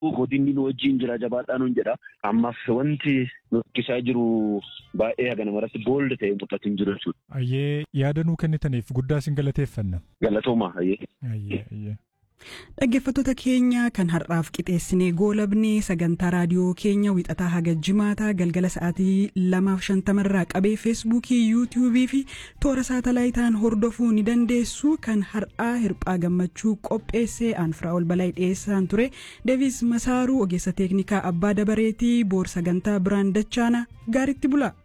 godinni nu wajjin jira jabaadhaa nuun jedha. Ammaaf wanti nukkisaa jiru baay'ee haga namarratti boolda ta'e mul'atu hin jiru jechuudha. Ayyee yaada nuu kennitaniif guddaa isin galateeffanna. Galatooma ayyee. Ayyee ayyee. Dhaggeeffattoota keenya kan har'aaf qixeessinee goolabne sagantaa raadiyoo keenya wixataa haga jimaataa galgala sa'aatii lamaaf shantamarraa qabee feesbuukii yuutiyuubii fi toora saatalaayitaan hordofuu ni dandeessu kan har'aa hirphaa gammachuu qopheessee aanfraa ol balaa dhiyeessaan ture deevis masaaruu ogeessa teeknikaa abbaa dabareetii boor sagantaa biraan dachaana gaaritti bula.